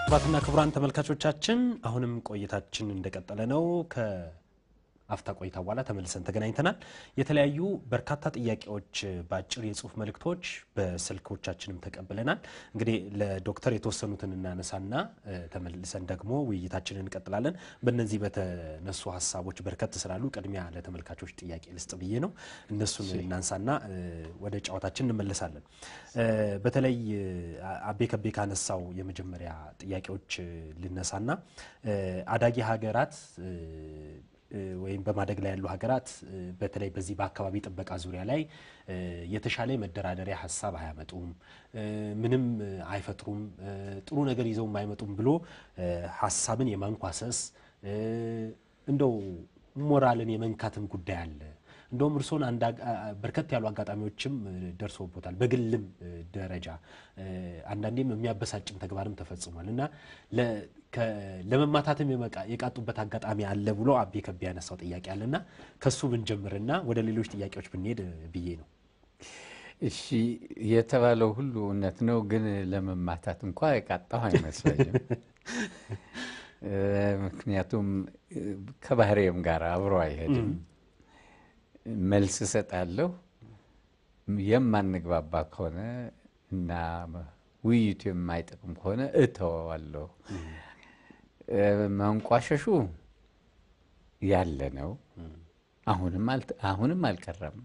ክቡራትና ክቡራን ተመልካቾቻችን አሁንም ቆይታችን እንደቀጠለ ነው። ከአፍታ ቆይታ በኋላ ተመልሰን ተገናኝተናል። የተለያዩ በርካታ ጥያቄዎች በአጭር የጽሁፍ መልእክቶች በስልኮቻችንም ተቀብለናል። እንግዲህ ለዶክተር የተወሰኑትን እናነሳና እ፣ ተመልሰን ደግሞ ውይይታችንን እንቀጥላለን። በእነዚህ በተነሱ ሀሳቦች በርከት ስላሉ ቅድሚያ ለተመልካቾች ጥያቄ ልስጥ ብዬ ነው። እነሱን እናንሳና እ፣ ወደ ጨዋታችን እንመለሳለን። እ፣ በተለይ እ፣ አቤ ከቤ ካነሳው የመጀመሪያ ጥያቄዎች እ፣ ልነሳና እ፣ አዳጊ ሀገራት እ፣ እ፣ ወይም በማደግ ላይ ያሉ ሀገራት እ፣ በተለይ በዚህ በአካባቢ ጥበቃ ዙሪያ ላይ እ፣ የተሻለ የመደራደሪያ ሀሳብ አያመጡም፣ እ፣ ምንም እ፣ አይፈጥሩም፣ እ፣ ጥሩ ነገር ይዘውም አይመጡም ብሎ እ፣ ሀሳብን የማንኳሰስ እ፣ እንደው ሞራልን የመንካትም ጉዳይ አለ። እንደውም እርስዎን አንድ አጋ- በርከት ያሉ አጋጣሚዎችም እ፣ ደርሶቦታል። በግልም እ፣ ደረጃ እ፣ አንዳንዴም የሚያበሳጭም ተግባርም ተፈጽሟል እና ለ- ከ- ለመማታትም የመቃ- የቃጡበት አጋጣሚ አለ ብሎ አቤ ከቤ ያነሳው ጥያቄ አለና ከሱ ብንጀምርና ወደ ሌሎች ጥያቄዎች ብንሄድ እ፣ ብዬ ነው። እሺ የተባለው ሁሉ እውነት ነው፣ ግን ለመማታት እንኳ የቃጣሁ አይመስለኝም። እ፣ ምክንያቱም እ፣ ከባህሬም ጋር አብሮ አይሄድም። መልስ እሰጣለሁ። የማንግባባ ከሆነ እና ውይይቱ የማይጠቅም ከሆነ እተወዋለሁ። እ፣ መንቋሸሹ ያለ ነው። አሁንም አልተ- አሁንም አልቀረም።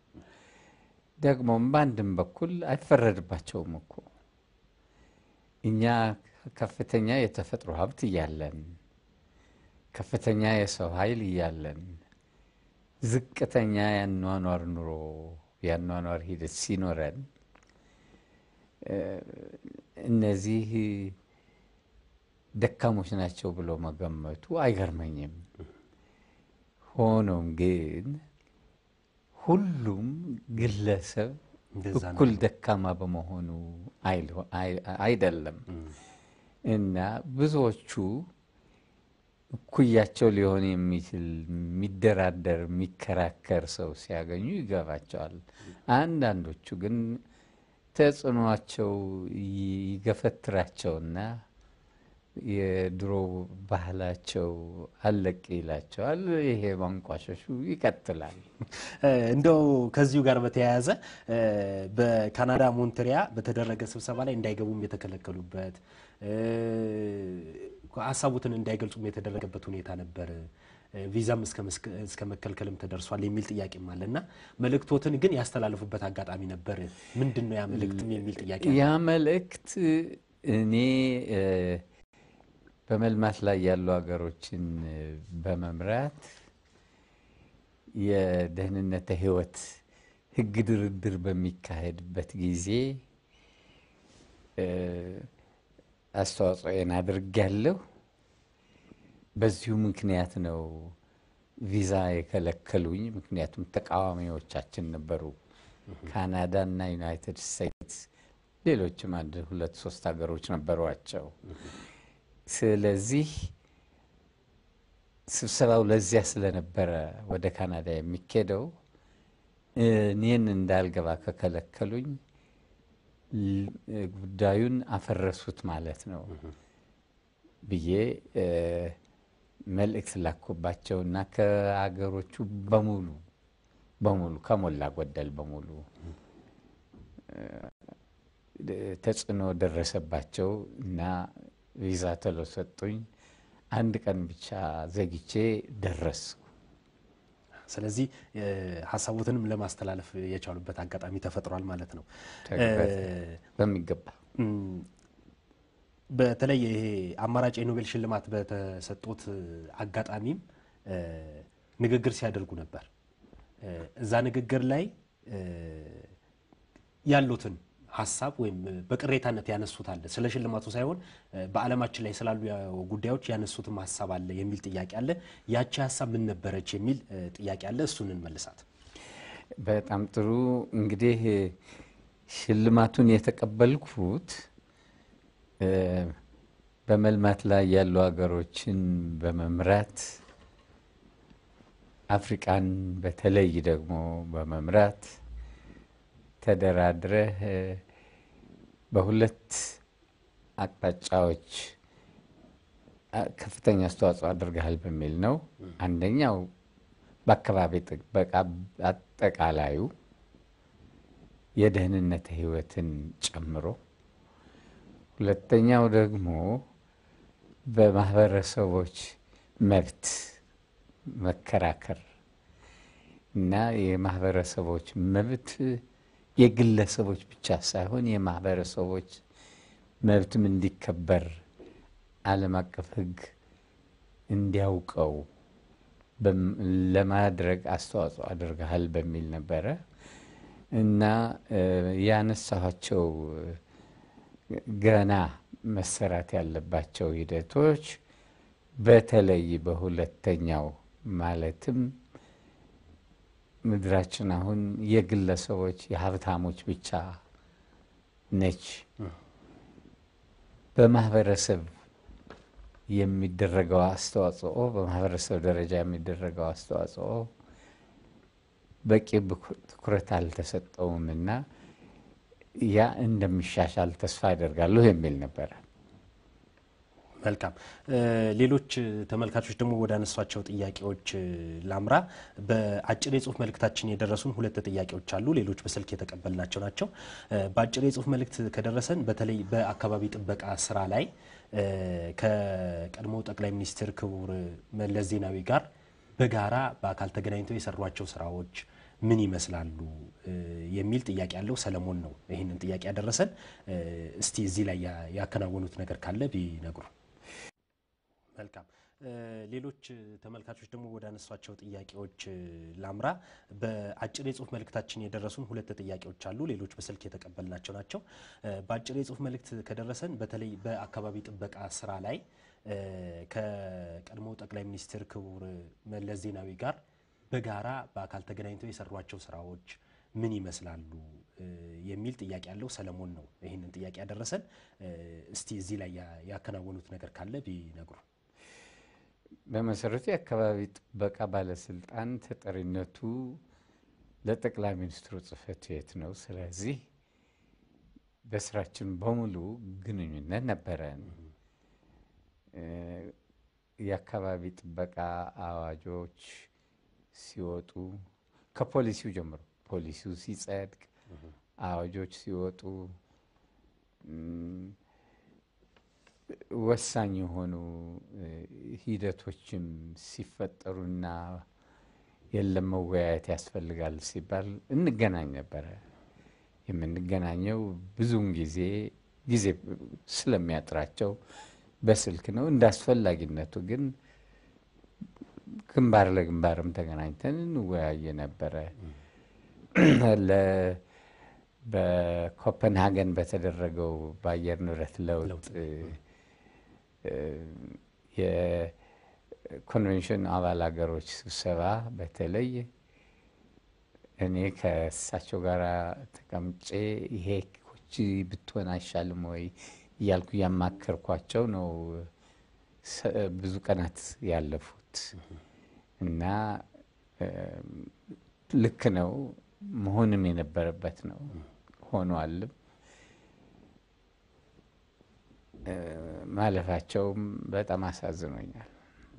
ደግሞም በአንድም በኩል አይፈረድባቸውም እኮ እኛ ከፍተኛ የተፈጥሮ ሀብት እያለን ከፍተኛ የሰው ኃይል እያለን ዝቅተኛ ያኗኗር ኑሮ ያኗኗር ሂደት ሲኖረን እ፣ እነዚህ ደካሞች ናቸው ብሎ መገመቱ አይገርመኝም። ሆኖም ግን ሁሉም ግለሰብ እንደዛ ነው። እኩል ደካማ በመሆኑ አይል- አይ- አይደለም እና ብዙዎቹ እኩያቸው ሊሆን የሚችል የሚደራደር የሚከራከር ሰው ሲያገኙ ይገባቸዋል። አንዳንዶቹ ግን ተጽዕኗቸው ይገፈትራቸውና የድሮ ባህላቸው አለቅ ይላቸዋል። ይሄ ማንቋሸሹ ይቀጥላል። እ፣ እንደው ከዚሁ ጋር በተያያዘ እ፣ በካናዳ ሞንትሪያ በተደረገ ስብሰባ ላይ እንዳይገቡም የተከለከሉበት እ፣ ሀሳቡትን እንዳይገልጹም የተደረገበት ሁኔታ ነበር። እ፣ ቪዛም እስከ መስክ- እስከ መከልከልም ተደርሷል የሚል ጥያቄም አለ እና መልእክቶትን ግን ያስተላለፉበት አጋጣሚ ነበር። ምንድን ነው ያ መልእክትም የሚል ጥያቄ አለ። ያ መልእክት እኔ እ፣ በመልማት ላይ ያሉ ሀገሮችን እ፣ በመምራት የደህንነተ ሕይወት ሕግ ድርድር በሚካሄድበት ጊዜ እ፣ አስተዋጽኦዬን አድርጌያለሁ። በዚሁ ምክንያት ነው ቪዛ የከለከሉኝ። ምክንያቱም ተቃዋሚዎቻችን ነበሩ፣ ካናዳ እና ዩናይትድ ስቴትስ፣ ሌሎችም አንድ ሁለት ሶስት ሀገሮች ነበሯቸው። ስለዚህ ስብሰባው ለዚያ ስለነበረ ወደ ካናዳ የሚኬደው እኔን እንዳልገባ ከከለከሉኝ ል- ጉዳዩን አፈረሱት ማለት ነው ብዬ እ፣ መልእክት ላኩባቸው እና ከአገሮቹ በሙሉ በሙሉ ከሞላ ጎደል በሙሉ እ፣ ተጽዕኖ ደረሰባቸው እና ቪዛ ቶሎ ሰጡኝ። አንድ ቀን ብቻ ዘግቼ ደረስኩ። ስለዚህ እ፣ ሀሳቦትንም ለማስተላለፍ የቻሉበት አጋጣሚ ተፈጥሯል ማለት ነው። ተግበት- እ፣ በሚገባ እም፣ በተለይ ይሄ አማራጭ የኖቤል ሽልማት በተሰጡት አጋጣሚም እ፣ ንግግር ሲያደርጉ ነበር። እ፣ እዛ ንግግር ላይ እ፣ ያሉትን ሀሳብ ወይም በቅሬታነት ያነሱት አለ። ስለ ሽልማቱ ሳይሆን እ፣ በዓለማችን ላይ ስላሉ ያ- ጉዳዮች ያነሱትም ሀሳብ አለ የሚል ጥያቄ አለ። ያቺ ሀሳብ ምን ነበረች የሚል እ፣ ጥያቄ አለ። እሱን እንመልሳት። በጣም ጥሩ። እንግዲህ ሽልማቱን የተቀበልኩት እ፣ በመልማት ላይ ያሉ ሀገሮችን በመምራት አፍሪቃን በተለይ ደግሞ በመምራት ተደራድረህ እ፣ በሁለት አቅጣጫዎች ከፍተኛ አስተዋጽኦ አድርገሃል በሚል ነው። አንደኛው በአካባቢ ጥበቃ አጠቃላዩ የደህንነት ህይወትን ጨምሮ፣ ሁለተኛው ደግሞ በማህበረሰቦች መብት መከራከር እና የማህበረሰቦች መብት የግለሰቦች ብቻ ሳይሆን የማህበረሰቦች መብትም እንዲከበር ዓለም አቀፍ ሕግ እንዲያውቀው ለማድረግ አስተዋጽኦ አድርገሃል በሚል ነበረ እና ያነሳኋቸው ገና መሰራት ያለባቸው ሂደቶች በተለይ በሁለተኛው ማለትም ምድራችን አሁን የግለሰቦች የሀብታሞች ብቻ ነች። በማህበረሰብ የሚደረገው አስተዋጽኦ በማህበረሰብ ደረጃ የሚደረገው አስተዋጽኦ በቂ ትኩረት አልተሰጠውም እና ያ እንደሚሻሻል ተስፋ አደርጋለሁ የሚል ነበረ። መልካም። ሌሎች ተመልካቾች ደግሞ ወደ አነሷቸው ጥያቄዎች ላምራ። በአጭር የጽሁፍ መልእክታችን የደረሱን ሁለት ጥያቄዎች አሉ። ሌሎች በስልክ የተቀበልናቸው ናቸው። በአጭር የጽሁፍ መልእክት ከደረሰን በተለይ በአካባቢ ጥበቃ ስራ ላይ ከቀድሞ ጠቅላይ ሚኒስትር ክቡር መለስ ዜናዊ ጋር በጋራ በአካል ተገናኝተው የሰሯቸው ስራዎች ምን ይመስላሉ የሚል ጥያቄ ያለው ሰለሞን ነው ይህንን ጥያቄ ያደረሰን። እስቲ እዚህ ላይ ያከናወኑት ነገር ካለ ቢነግሩ። መልካም። ሌሎች ተመልካቾች ደግሞ ወደ አነሷቸው ጥያቄዎች ላምራ። በአጭር የጽሁፍ መልእክታችን የደረሱን ሁለት ጥያቄዎች አሉ። ሌሎች በስልክ የተቀበልናቸው ናቸው። በአጭር የጽሁፍ መልእክት ከደረሰን በተለይ በአካባቢ ጥበቃ ስራ ላይ ከቀድሞ ጠቅላይ ሚኒስትር ክቡር መለስ ዜናዊ ጋር በጋራ በአካል ተገናኝተው የሰሯቸው ስራዎች ምን ይመስላሉ የሚል ጥያቄ ያለው ሰለሞን ነው ይህንን ጥያቄ ያደረሰን። እስቲ እዚህ ላይ ያከናወኑት ነገር ካለ ቢነግሩ። በመሰረቱ የአካባቢ ጥበቃ ባለስልጣን ተጠሪነቱ ለጠቅላይ ሚኒስትሩ ጽህፈት ቤት ነው። ስለዚህ በስራችን በሙሉ ግንኙነት ነበረን። የአካባቢ ጥበቃ አዋጆች ሲወጡ ከፖሊሲው ጀምሮ ፖሊሲው ሲጸድቅ፣ አዋጆች ሲወጡ ወሳኝ የሆኑ ሂደቶችም ሲፈጠሩና የለም መወያየት ያስፈልጋል ሲባል እንገናኝ ነበረ። የምንገናኘው ብዙውን ጊዜ ጊዜ ስለሚያጥራቸው በስልክ ነው። እንደ አስፈላጊነቱ ግን ግንባር ለግንባርም ተገናኝተን እንወያየ ነበረ። በኮፐንሃገን በተደረገው በአየር ንብረት ለውጥ የኮንቬንሽን አባል ሀገሮች ስብሰባ በተለይ እኔ ከእሳቸው ጋር ተቀምጬ ይሄ ኮቺ ብትሆን አይሻልም ወይ እያልኩ እያማከርኳቸው ነው ብዙ ቀናት ያለፉት እና ልክ ነው መሆንም የነበረበት ነው ሆኗልም። ማለፋቸውም በጣም አሳዝኖኛል።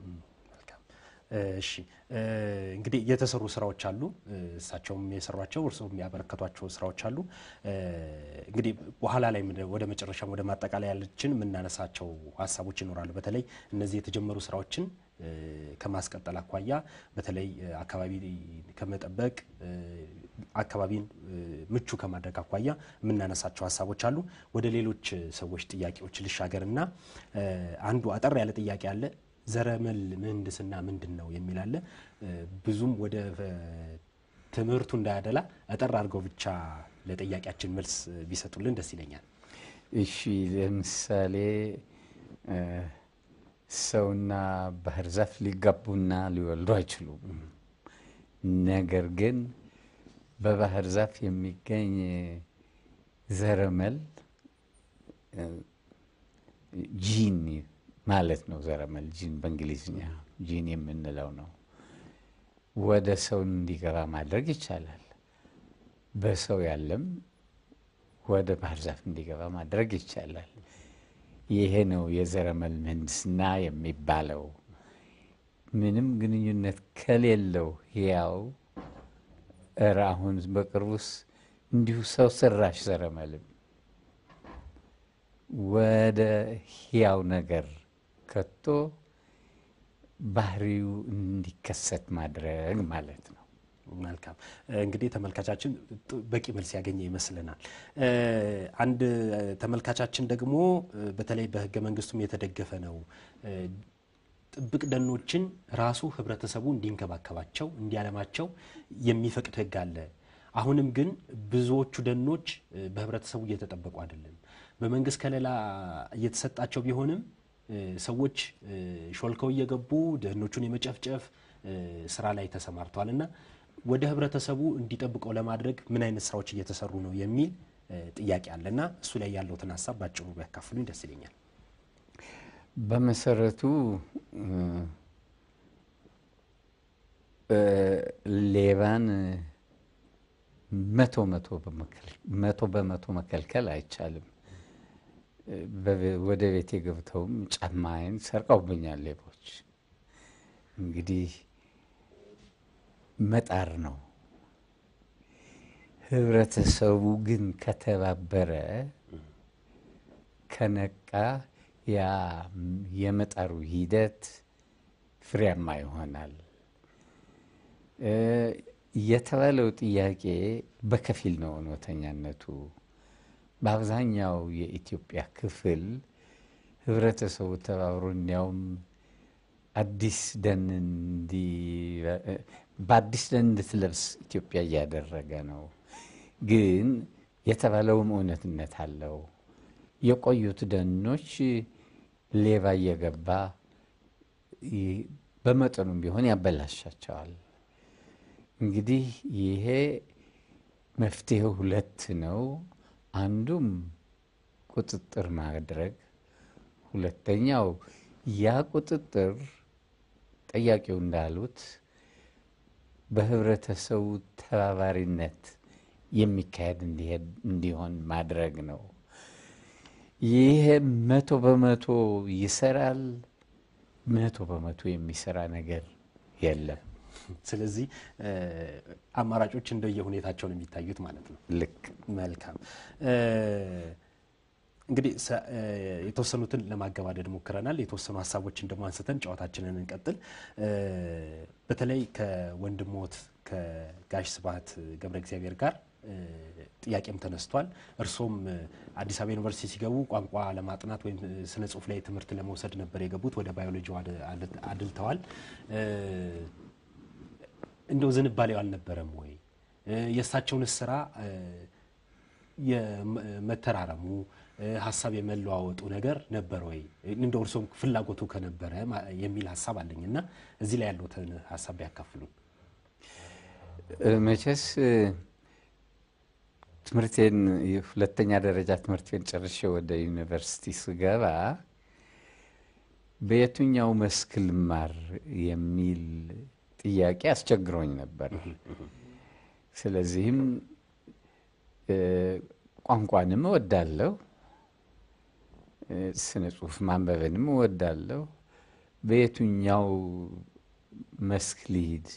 እሺ እንግዲህ የተሰሩ ስራዎች አሉ። እሳቸውም የሰሯቸው እርስዎም ያበረከቷቸው ስራዎች አሉ። እንግዲህ በኋላ ላይ ወደ መጨረሻም ወደ ማጠቃለያ ያለችን የምናነሳቸው ሀሳቦች ይኖራሉ። በተለይ እነዚህ የተጀመሩ ስራዎችን ከማስቀጠል አኳያ በተለይ አካባቢ ከመጠበቅ አካባቢን ምቹ ከማድረግ አኳያ የምናነሳቸው ሀሳቦች አሉ። ወደ ሌሎች ሰዎች ጥያቄዎች ልሻገርና አንዱ አጠር ያለ ጥያቄ አለ። ዘረመል ምህንድስና ምንድን ነው የሚል አለ። ብዙም ወደ ትምህርቱ እንዳያደላ አጠር አድርገው ብቻ ለጥያቄያችን መልስ ቢሰጡልን ደስ ይለኛል። እሺ፣ ለምሳሌ ሰውና ባህር ዛፍ ሊጋቡና ሊወልዱ አይችሉም። ነገር ግን በባህር ዛፍ የሚገኝ ዘረመል ጂን ማለት ነው። ዘረመል ጂን በእንግሊዝኛ ጂን የምንለው ነው። ወደ ሰው እንዲገባ ማድረግ ይቻላል። በሰው ያለም ወደ ባህር ዛፍ እንዲገባ ማድረግ ይቻላል። ይሄ ነው የዘረመል ምህንድስና የሚባለው። ምንም ግንኙነት ከሌለው ሕያው እረ አሁን በቅርቡስ እንዲሁ ሰው ሰራሽ ዘረመልም ወደ ሕያው ነገር ከቶ ባህሪው እንዲከሰት ማድረግ ማለት ነው። መልካም እንግዲህ ተመልካቻችን በቂ መልስ ያገኘ ይመስለናል። አንድ ተመልካቻችን ደግሞ በተለይ በሕገ መንግስቱም የተደገፈ ነው ጥብቅ ደኖችን ራሱ ህብረተሰቡ እንዲንከባከባቸው እንዲያለማቸው የሚፈቅድ ሕግ አለ። አሁንም ግን ብዙዎቹ ደኖች በህብረተሰቡ እየተጠበቁ አይደለም። በመንግስት ከለላ እየተሰጣቸው ቢሆንም ሰዎች ሾልከው እየገቡ ደኖቹን የመጨፍጨፍ ስራ ላይ ተሰማርተዋል እና ወደ ህብረተሰቡ እንዲጠብቀው ለማድረግ ምን አይነት ስራዎች እየተሰሩ ነው የሚል ጥያቄ አለ እና እሱ ላይ ያለውትን ሀሳብ ባጭሩ ቢያካፍሉኝ ደስ ይለኛል። በመሰረቱ ሌባን መቶ መቶ በመቶ መከልከል አይቻልም። ወደ ቤቴ ገብተውም ጫማዬን ሰርቀውብኛል ሌቦች። እንግዲህ መጣር ነው። ህብረተሰቡ ግን ከተባበረ ከነቃ ያ የመጣሩ ሂደት ፍሬያማ ይሆናል። የተባለው ጥያቄ በከፊል ነው እውነተኛነቱ። በአብዛኛው የኢትዮጵያ ክፍል ህብረተሰቡ ተባብሮ እንዲያውም አዲስ ደን በአዲስ ደን እንድትለብስ ኢትዮጵያ እያደረገ ነው። ግን የተባለውም እውነትነት አለው። የቆዩት ደኖች ሌባ እየገባ በመጠኑም ቢሆን ያበላሻቸዋል። እንግዲህ ይሄ መፍትሄው ሁለት ነው። አንዱም ቁጥጥር ማድረግ፣ ሁለተኛው ያ ቁጥጥር ጠያቂው እንዳሉት በህብረተሰቡ ተባባሪነት የሚካሄድ እንዲሆን ማድረግ ነው። ይሄ መቶ በመቶ ይሰራል? መቶ በመቶ የሚሰራ ነገር የለም። ስለዚህ አማራጮች እንደየ ሁኔታቸው ነው የሚታዩት ማለት ነው። ልክ መልካም እንግዲህ የተወሰኑትን ለማገባደድ ሞክረናል። የተወሰኑ ሀሳቦችን ደግሞ አንስተን ጨዋታችንን እንቀጥል። በተለይ ከወንድሞት ከጋሽ ስብሐት ገብረ እግዚአብሔር ጋር ጥያቄም ተነስቷል። እርሶም አዲስ አበባ ዩኒቨርሲቲ ሲገቡ ቋንቋ ለማጥናት ወይም ስነ ጽሁፍ ላይ ትምህርት ለመውሰድ ነበር የገቡት። ወደ ባዮሎጂ አድልተዋል። እንደው ዝንባሌው አልነበረም ወይ? የእሳቸውን ስራ የመተራረሙ ሀሳብ የመለዋወጡ ነገር ነበር ወይ? እንደው እርሶም ፍላጎቱ ከነበረ የሚል ሀሳብ አለኝ እና እዚህ ላይ ያለውትን ሀሳብ ቢያካፍሉን። መቼስ ትምህርቴን የሁለተኛ ደረጃ ትምህርቴን ጨርሼ ወደ ዩኒቨርሲቲ ስገባ በየትኛው መስክ ልማር የሚል ጥያቄ አስቸግሮኝ ነበር። ስለዚህም ቋንቋንም እወዳለሁ፣ ስነ ጽሁፍ ማንበብንም እወዳለሁ። በየትኛው መስክ ልሂድ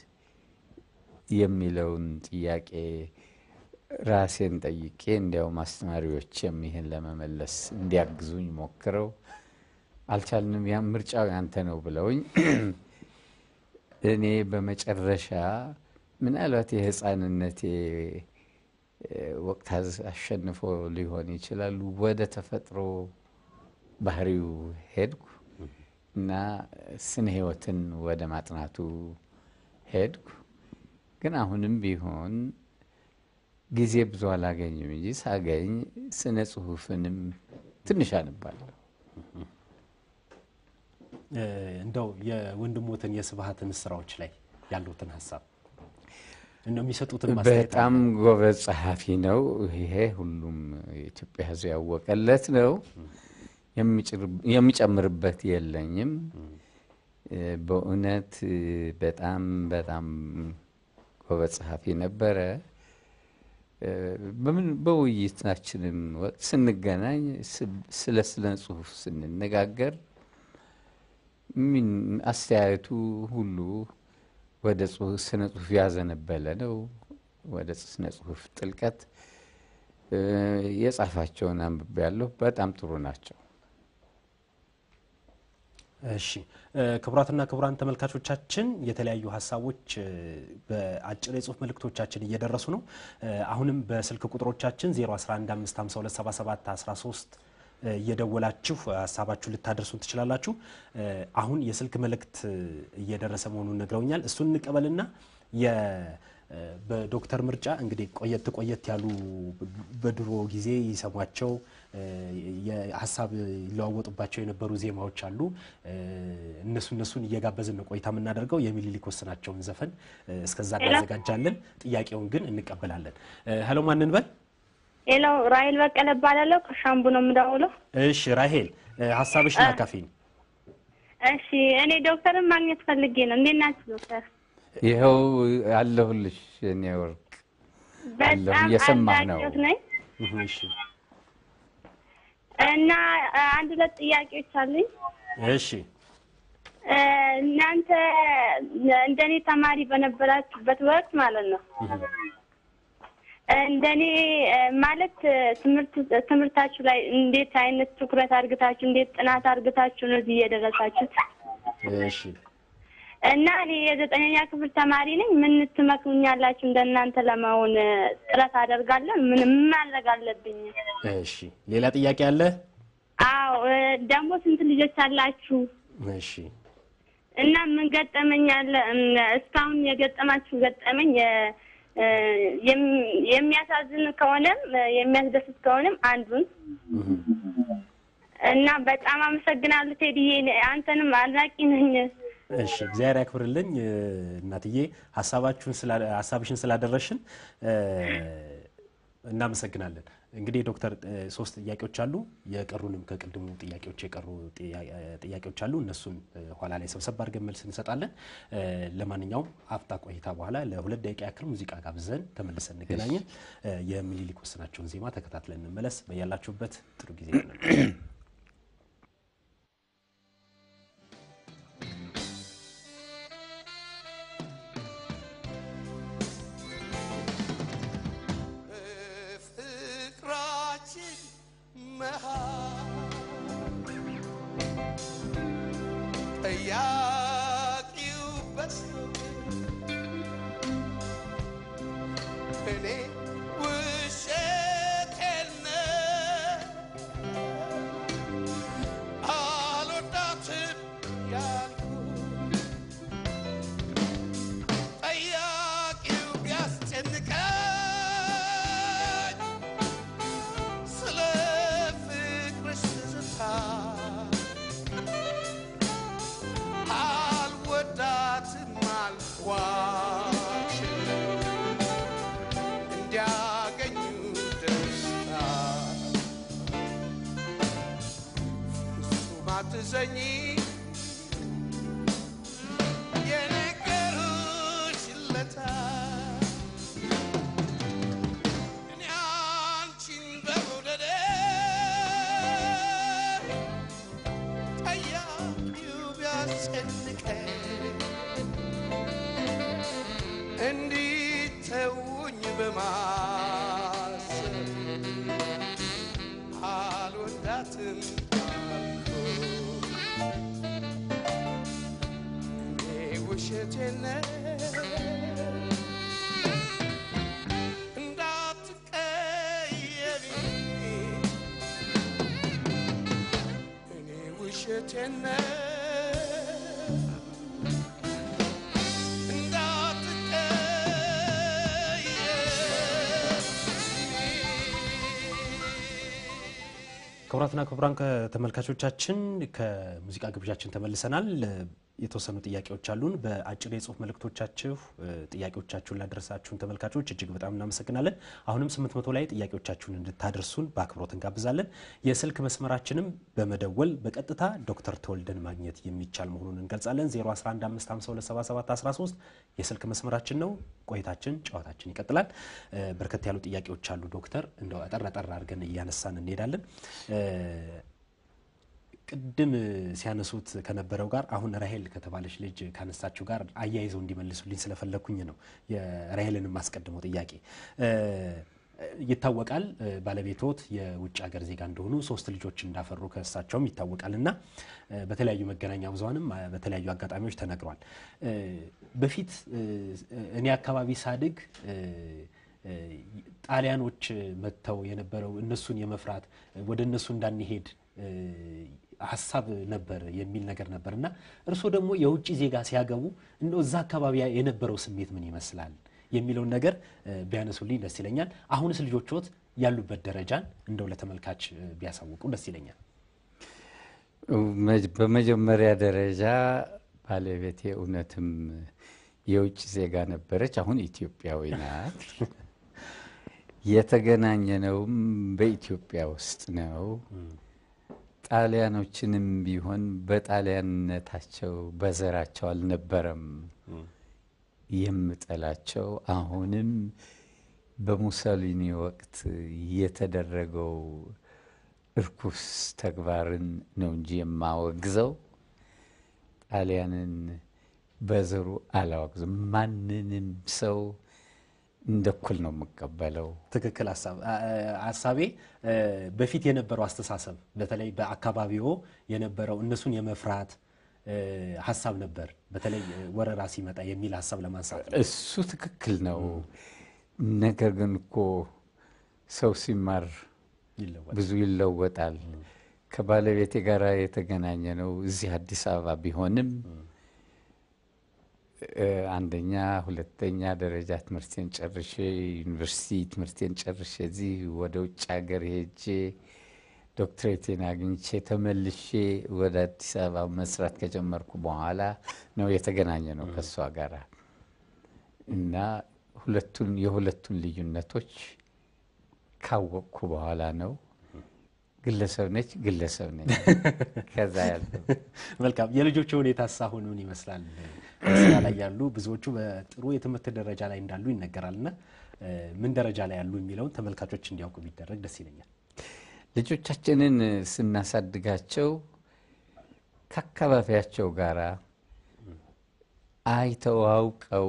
የሚለውን ጥያቄ ራሴን ጠይቄ እንዲያውም አስተማሪዎችም ይህን ለመመለስ እንዲያግዙኝ ሞክረው አልቻልንም። ያ ምርጫው ያንተ ነው ብለውኝ እኔ በመጨረሻ ምናልባት የሕፃንነቴ ወቅት አሸንፎ ሊሆን ይችላሉ ወደ ተፈጥሮ ባህሪው ሄድኩ እና ስነ ሕይወትን ወደ ማጥናቱ ሄድኩ። ግን አሁንም ቢሆን ጊዜ ብዙ አላገኝም እንጂ ሳገኝ ስነ ጽሁፍንም ትንሽ አነባለሁ። እንደው የወንድሞትን የስብሐትን ስራዎች ላይ ያሉትን ሀሳብ እንደው የሚሰጡትን ማስተያየት በጣም ጎበዝ ጸሐፊ ነው። ይሄ ሁሉም የኢትዮጵያ ሕዝብ ያወቀለት ነው። የሚጨምርበት የለኝም። በእውነት በጣም በጣም ጎበዝ ጸሐፊ ነበረ። በምን በውይይታችንም ወቅት ስንገናኝ ስለ ስነ ጽሁፍ ስንነጋገር ምን አስተያየቱ ሁሉ ወደ ስነ ጽሁፍ ያዘነበለ ነው። ወደ ስነ ጽሁፍ ጥልቀት የጻፋቸውን አንብቤ ያለሁ በጣም ጥሩ ናቸው። እሺ ክቡራትና ክቡራን ተመልካቾቻችን የተለያዩ ሀሳቦች በአጭር የጽሁፍ መልእክቶቻችን እየደረሱ ነው። አሁንም በስልክ ቁጥሮቻችን 0115527713 እየደወላችሁ ሀሳባችሁን ልታደርሱን ትችላላችሁ። አሁን የስልክ መልእክት እየደረሰ መሆኑን ነግረውኛል። እሱን እንቀበልና በዶክተር ምርጫ እንግዲህ ቆየት ቆየት ያሉ በድሮ ጊዜ ይሰሟቸው ሀሳብ ይለዋወጡባቸው የነበሩ ዜማዎች አሉ። እነሱ እነሱን እየጋበዝን ነው ቆይታ የምናደርገው። የሚኒሊክ ወስናቸውን ዘፈን እስከዛ እናዘጋጃለን። ጥያቄውን ግን እንቀበላለን። ሄሎ ማንን በል? ሄሎ ራሄል በቀለ እባላለሁ። ከሻምቡ ነው የምደውለው። እሺ ራሄል ሀሳብሽን አካፊን። እሺ እኔ ዶክተርን ማግኘት ፈልጌ ነው። እንዴት ናችሁ ዶክተር? ይኸው አለሁልሽ እኔ ወርቅ አለሁ፣ በጣም እየሰማህ ነው። አድናቂዎት ነኝ እሺ እና አንድ ሁለት ጥያቄዎች አሉኝ። እሺ እናንተ እንደኔ ተማሪ በነበራችሁበት ወቅት ማለት ነው እንደኔ ማለት ትምህርት ትምህርታችሁ ላይ እንዴት አይነት ትኩረት አድርግታችሁ እንዴት ጥናት አድርግታችሁ ነው እዚህ እየደረሳችሁት? እሺ እና እኔ የዘጠነኛ ክፍል ተማሪ ነኝ። ምን ትመክሩኛላችሁ? እንደናንተ ለመሆን ጥረት አደርጋለሁ። ምን ምን ማድረግ አለብኝ? እሺ ሌላ ጥያቄ አለ? አዎ ደግሞ ስንት ልጆች አላችሁ? እሺ እና ምን ገጠመኝ አለ? እስካሁን የገጠማችሁ ገጠመኝ የሚያሳዝን ከሆነም የሚያስደስት ከሆነም አንዱን እና በጣም አመሰግናለሁ ቴዲዬ፣ አንተንም አድናቂ ነኝ። እሺ እግዚአብሔር ያክብርልኝ እናትዬ፣ ሀሳባችሁን ሀሳብሽን ስላደረሽን እናመሰግናለን። እንግዲህ ዶክተር ሶስት ጥያቄዎች አሉ። የቀሩንም ከቅድሙ ጥያቄዎች የቀሩ ጥያቄዎች አሉ። እነሱን ኋላ ላይ ሰብሰብ አድርገን መልስ እንሰጣለን። ለማንኛውም አፍታ ቆይታ በኋላ ለሁለት ደቂቃ ያክል ሙዚቃ ጋብዘን ተመልሰን እንገናኘን። የሚኒሊክ ወስናቸውን ዜማ ተከታትለን እንመለስ። በያላችሁበት ጥሩ ጊዜ ይሆናል። በፍቅራችን መሃል ጠያቂው በዝቶ እኔ ውሸቴን ነው አልወዳትም ያልኩት ጠያቂው ቢያስጨንቀኝ ስለ ፍቅርሽ ትዝታ አልወዳትም አልኳቸው እንዲያገኙ ደስታ ፍጹም አትዘኝ የነገሩሽ ለታ እኔ አንቺን በመውደዴ ጠያቂው ቢያስጨንቀኝ እንዲተውኝ በማሰብ አልወዳትም አልኩት። እኔ ውሸቴን ነው እንዳትቀየሚ እኔ ውሸቴን ነው እንዳትቀየሚ ክቡራትና ክቡራን ከተመልካቾቻችን ከሙዚቃ ግብዣችን ተመልሰናል። የተወሰኑ ጥያቄዎች አሉን። በአጭር የጽሁፍ መልእክቶቻችሁ እ፣ ጥያቄዎቻችሁን ላደረሳችሁን ተመልካቾች እጅግ በጣም እናመሰግናለን። አሁንም 800 ላይ ጥያቄዎቻችሁን እንድታደርሱን በአክብሮት እንጋብዛለን። የስልክ መስመራችንም በመደወል በቀጥታ ዶክተር ተወልደን ማግኘት የሚቻል መሆኑን እንገልጻለን። 0115527713 የስልክ መስመራችን ነው። ቆይታችን ጨዋታችን ይቀጥላል። እ፣ በርከት ያሉ ጥያቄዎች አሉ ዶክተር፣ እንደው አጠር አጠር አድርገን እያነሳን እንሄዳለን። እ፣ ቅድም ሲያነሱት ከነበረው ጋር አሁን ራሄል ከተባለች ልጅ ካነሳችሁ ጋር አያይዘው እንዲመልሱልኝ ስለፈለግኩኝ ነው የራሄልን የማስቀድመው ጥያቄ። እ፣ ይታወቃል እ፣ ባለቤቶት የውጭ ሀገር ዜጋ እንደሆኑ ሶስት ልጆች እንዳፈሩ ከእሳቸውም ይታወቃል እና እ፣ በተለያዩ መገናኛ ብዙኃንም እ፣ በተለያዩ አጋጣሚዎች ተነግሯል። እ፣ በፊት እ፣ እኔ አካባቢ ሳድግ እ፣ እ፣ ጣሊያኖች መጥተው የነበረው እነሱን የመፍራት ወደ እነሱ እንዳንሄድ እ፣ ሀሳብ ነበር የሚል ነገር ነበር እና እርስዎ ደግሞ የውጭ ዜጋ ሲያገቡ እንደው እዛ አካባቢ የነበረው ስሜት ምን ይመስላል የሚለውን ነገር እ፣ ቢያነሱልኝ ደስ ይለኛል። አሁንስ ልጆችዎት ያሉበት ደረጃን እንደው ለተመልካች እ፣ ቢያሳውቁ ደስ ይለኛል። መጅ- በመጀመሪያ ደረጃ ባለቤቴ እውነትም የውጭ ዜጋ ነበረች። አሁን ኢትዮጵያዊ ናት። የተገናኘነውም በኢትዮጵያ ውስጥ ነው። ጣሊያኖችንም ቢሆን በጣሊያንነታቸው በዘራቸው አልነበረም የምጠላቸው። አሁንም በሙሶሊኒ ወቅት የተደረገው እርኩስ ተግባርን ነው እንጂ የማወግዘው ጣሊያንን በዘሩ አላወግዝም። ማንንም ሰው እንደ እኩል ነው የምቀበለው። ትክክል ሀሳብ ሀሳቤ እ፣ በፊት የነበረው አስተሳሰብ በተለይ በአካባቢዎ የነበረው እነሱን የመፍራት እ፣ ሀሳብ ነበር። በተለይ እ፣ ወረራ ሲመጣ የሚል ሀሳብ ለማንሳት ነው። እሱ ትክክል ነው። ነገር ግን እኮ ሰው ሲማር ይለወጥ ብዙ ይለወጣል። ከባለቤቴ ጋር የተገናኘ ነው እዚህ አዲስ አበባ ቢሆንም እ፣ አንደኛ ሁለተኛ ደረጃ ትምህርቴን ጨርሼ ዩኒቨርሲቲ ትምህርቴን ጨርሼ እዚህ ወደ ውጭ ሀገር ሄጄ ዶክትሬቴን አግኝቼ ተመልሼ ወደ አዲስ አበባ መስራት ከጀመርኩ በኋላ ነው የተገናኘ ነው ከእሷ ጋር እና ሁለቱን የሁለቱን ልዩነቶች ካወቅኩ በኋላ ነው ግለሰብ ነች ግለሰብ ነኝ ከዛ ያለው መልካም። የልጆቹ ሁኔታ አሁን ምን ይመስላል? በስራ ላይ ያሉ ብዙዎቹ በጥሩ የትምህርት ደረጃ ላይ እንዳሉ ይነገራል እና እ፣ ምን ደረጃ ላይ ያሉ የሚለውን ተመልካቾች እንዲያውቁ ቢደረግ ደስ ይለኛል። ልጆቻችንን ስናሳድጋቸው ከአካባቢያቸው ጋር አይተው አውቀው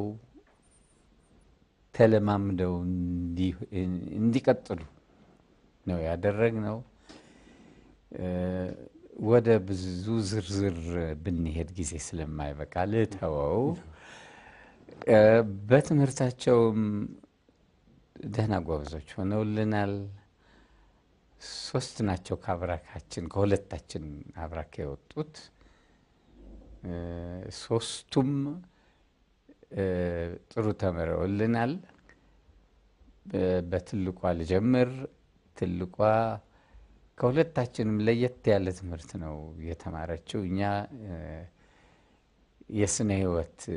ተለማምደው እንዲ- እንዲቀጥሉ ነው ያደረግነው። እ፣ ወደ ብዙ ዝርዝር ብንሄድ ጊዜ ስለማይበቃ ልተወው። እ፣ በትምህርታቸውም ደህና ጎበዞች ሆነውልናል። ሶስት ናቸው ከአብራካችን ከሁለታችን አብራክ የወጡት እ፣ ሶስቱም እ፣ ጥሩ ተምረውልናል። በ- በትልቋ ልጀምር። ትልቋ ከሁለታችንም ለየት ያለ ትምህርት ነው የተማረችው። እኛ እ፣ የስነ ሕይወት እ፣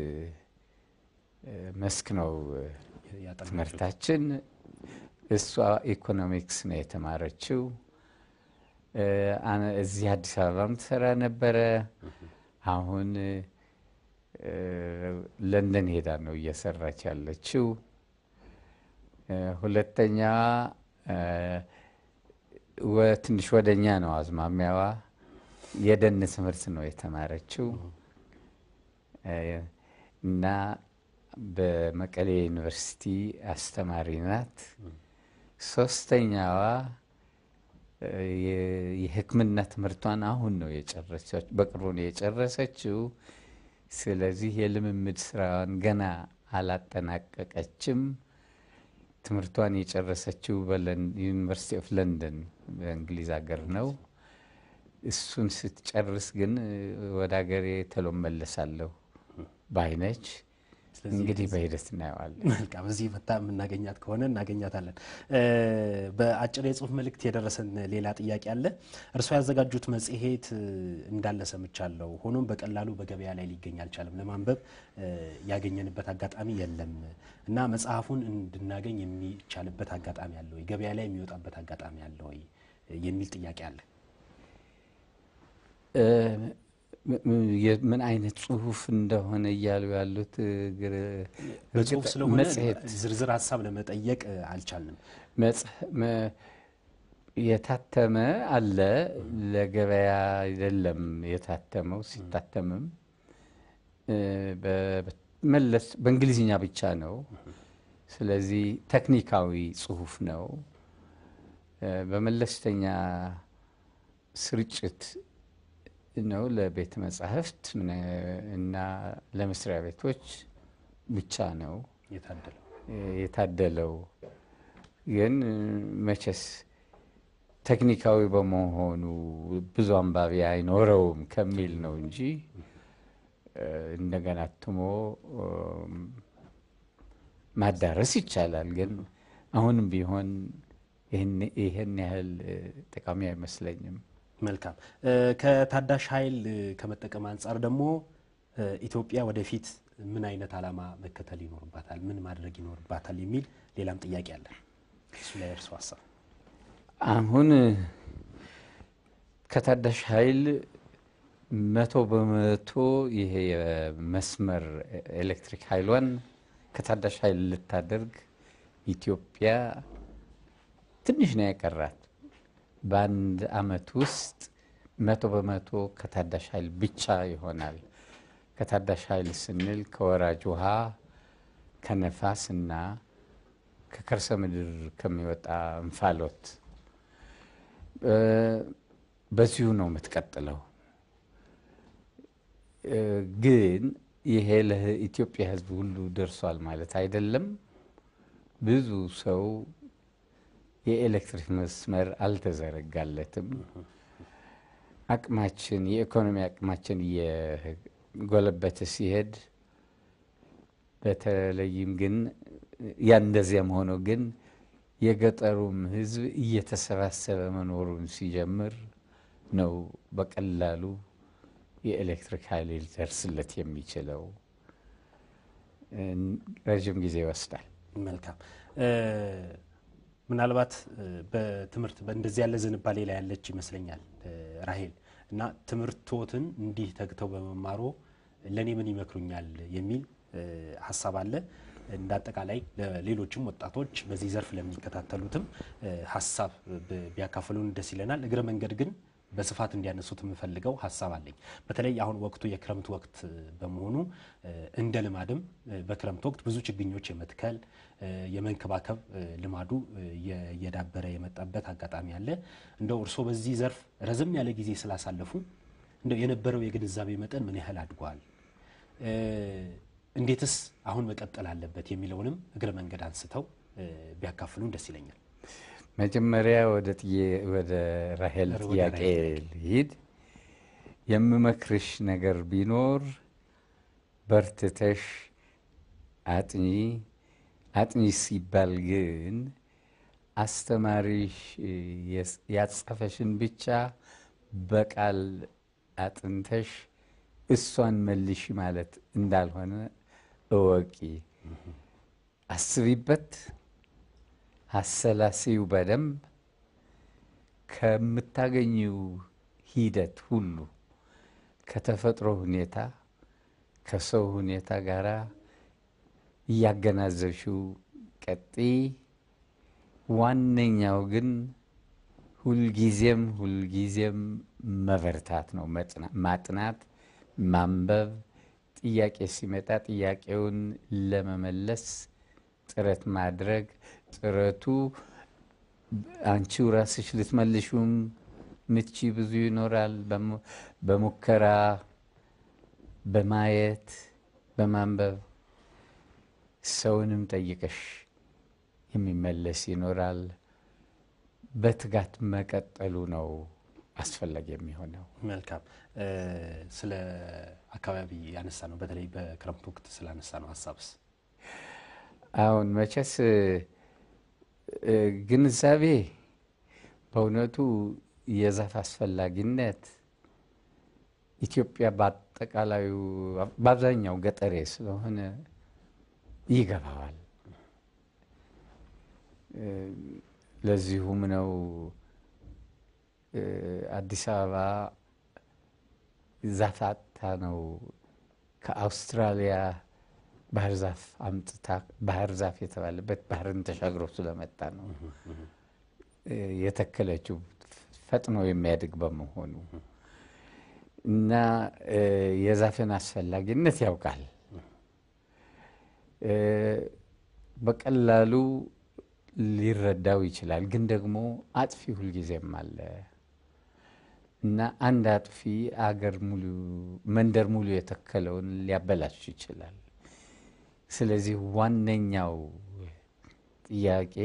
መስክ ነው እ፣ ያጠናችሁት ትምህርታችን እሷ ኢኮኖሚክስ ነው የተማረችው። እ፣ አነ- እዚህ አዲስ አበባም ትሰራ ነበረ። አሁን እ፣ ለንደን ሄዳ ነው እየሰራች ያለችው። እ፣ ሁለተኛዋ እ፣ ወ- ትንሽ ወደኛ ነው አዝማሚያዋ። የደን ትምህርት ነው የተማረችው እ፣ እና በመቀሌ ዩኒቨርሲቲ አስተማሪ ናት። ሶስተኛዋ እ፣ የ- የሕክምና ትምህርቷን አሁን ነው የጨረሰች በቅርቡ ነው የጨረሰችው። ስለዚህ የልምምድ ስራዋን ገና አላጠናቀቀችም። ትምህርቷን የጨረሰችው በዩኒቨርሲቲ ኦፍ ለንደን በእንግሊዝ ሀገር ነው። እሱን ስትጨርስ ግን እ፣ ወደ ሀገሬ ተሎ መለሳለሁ ባይነች። ስለዚህ እንግዲህ በሂደት እናየዋለን። መልካም እዚህ መታ የምናገኛት ከሆነ እናገኛታለን። እ፣ በአጭር የጽሁፍ መልእክት የደረሰን ሌላ ጥያቄ አለ። እርስዎ ያዘጋጁት መጽሔት እ፣ እንዳለ ሰምቻለሁ። ሆኖም በቀላሉ በገበያ ላይ ሊገኝ አልቻለም። ለማንበብ እ፣ ያገኘንበት አጋጣሚ የለም እና መጽሐፉን እንድናገኝ የሚቻልበት አጋጣሚ አለ ወይ? ገበያ ላይ የሚወጣበት አጋጣሚ አለ ወይ? የሚል ጥያቄ አለ። እ፣ ም- ም- የ- ምን አይነት ጽሁፍ እንደሆነ እያሉ ያሉት ግር- በጽሁፍ እርግጥ ስለሆነ መጽሔት ዝርዝር ሀሳብ ለመጠየቅ እ፣ አልቻልንም። መጽ- መ- የታተመ አለ። ለገበያ አይደለም የታተመው። ሲታተምም እ፣ በ- መለስ በእንግሊዝኛ ብቻ ነው። ስለዚህ ቴክኒካዊ ጽሁፍ ነው። እ፣ በመለስተኛ ስርጭት ነው ለቤተ መጻሕፍት ምን- እና ለመስሪያ ቤቶች ብቻ ነው የታደለው የታደለው። ግን መቼስ ቴክኒካዊ በመሆኑ ብዙ አንባቢ አይኖረውም ከሚል ነው እንጂ እ፣ እንደገና አትሞ እም፣ ማዳረስ ይቻላል። ግን አሁንም ቢሆን ይህን- ይህን ያህል እ፣ ጠቃሚ አይመስለኝም። መልካም እ፣ ከታዳሽ ኃይል እ፣ ከመጠቀም አንጻር ደግሞ እ፣ ኢትዮጵያ ወደፊት ምን አይነት ዓላማ መከተል ይኖርባታል፣ ምን ማድረግ ይኖርባታል የሚል ሌላም ጥያቄ አለ። እሱ ላይ እርሱ ሀሳብ አሁን ከታዳሽ ኃይል መቶ በመቶ ይሄ የመስመር ኤሌክትሪክ ኃይሏን ከታዳሽ ኃይል ልታደርግ ኢትዮጵያ ትንሽ ነው የቀራት። በአንድ አመት ውስጥ መቶ በመቶ ከታዳሽ ኃይል ብቻ ይሆናል። ከታዳሽ ኃይል ስንል ከወራጅ ውሃ ከነፋስ እና ከከርሰ ምድር ከሚወጣ እንፋሎት እ፣ በዚሁ ነው የምትቀጥለው። እ፣ ግን ይሄ ለኢትዮጵያ ሕዝብ ሁሉ ደርሷል ማለት አይደለም። ብዙ ሰው የኤሌክትሪክ መስመር አልተዘረጋለትም። አቅማችን የኢኮኖሚ አቅማችን እየጎለበተ ሲሄድ በተለይም ግን ያ እንደዚያም ሆኖ ግን የገጠሩም ህዝብ እየተሰባሰበ መኖሩን ሲጀምር ነው በቀላሉ የኤሌክትሪክ ኃይል ሊደርስለት የሚችለው። እ፣ ረዥም ጊዜ ይወስዳል። መልካም እ፣ ምናልባት እ፣ በትምህርት በእንደዚህ ያለ ዝንባሌ ላይ ያለች ይመስለኛል እ፣ ራሄል እና ትምህርቶትን እንዲህ ተግተው በመማሮ ለእኔ ምን ይመክሩኛል የሚል እ፣ ሀሳብ አለ። እንደ አጠቃላይ ለሌሎችም ወጣቶች በዚህ ዘርፍ ለሚከታተሉትም እ፣ ሀሳብ ብ- ቢያካፍሉን ደስ ይለናል። እግረ መንገድ ግን በስፋት እንዲያነሱት የምፈልገው ሀሳብ አለኝ። በተለይ አሁን ወቅቱ የክረምት ወቅት እ፣ በመሆኑ እ፣ እንደ ልማድም እ፣ በክረምት ወቅት ብዙ ችግኞች የመትከል እ፣ የመንከባከብ እ፣ ልማዱ እ፣ እየ- እየዳበረ የመጣበት አጋጣሚ አለ። እንደው እርስዎ በዚህ ዘርፍ ረዘም ያለ ጊዜ ስላሳለፉ እንደው የነበረው የግንዛቤ መጠን ምን ያህል አድጓል? እ፣ እንዴትስ አሁን መቀጠል አለበት የሚለውንም እግረ መንገድ አንስተው እ፣ ቢያካፍሉን ደስ ይለኛል። መጀመሪያ ወደ ጥዬ- ወደ ራሄል ወደ ጥያቄ ራሄል ልሂድ። የምመክርሽ ነገር ቢኖር በርትተሽ አጥኚ። አጥኚ ሲባል ግን አስተማሪሽ የስ- ያጻፈሽን ብቻ በቃል አጥንተሽ እሷን መልሽ ማለት እንዳልሆነ እወቂ። አስቢበት፣ አሰላሲው በደንብ ከምታገኘው ሂደት ሁሉ ከተፈጥሮ ሁኔታ ከሰው ሁኔታ ጋር እያገናዘብሽው ቀጢ። ዋነኛው ግን ሁልጊዜም ሁልጊዜም መበርታት ነው። መጽና- ማጥናት፣ ማንበብ፣ ጥያቄ ሲመጣ ጥያቄውን ለመመለስ ጥረት ማድረግ። ጥረቱ አንቺው ራስሽ ልትመልሹም ምቺ ብዙ ይኖራል። በሙ- በሙከራ በማየት በማንበብ ሰውንም ጠይቀሽ የሚመለስ ይኖራል። በትጋት መቀጠሉ ነው አስፈላጊ የሚሆነው። መልካም እ፣ ስለ አካባቢ ያነሳ ነው። በተለይ በክረምት ወቅት ስላነሳ ነው ሀሳብስ አሁን መቼስ እ፣ ግንዛቤ በእውነቱ የዛፍ አስፈላጊነት ኢትዮጵያ በአጠቃላዩ በአብዛኛው ገጠሬ ስለሆነ ይገባዋል። እ፣ ለዚሁም ነው እ፣ አዲስ አበባ ዛፍ አጥታ ነው ከአውስትራሊያ ባህር ዛፍ አምጥታ ባህር ዛፍ የተባለበት ባህርን ተሻግሮ ስለመጣ ነው እ፣ የተከለችው ፈጥኖ የሚያድግ በመሆኑ እና እ፣ የዛፍን አስፈላጊነት ያውቃል። እ፣ በቀላሉ ሊረዳው ይችላል። ግን ደግሞ አጥፊ ሁልጊዜም አለ እና አንድ አጥፊ አገር ሙሉ መንደር ሙሉ የተከለውን ሊያበላሽ ይችላል። ስለዚህ ዋነኛው ጥያቄ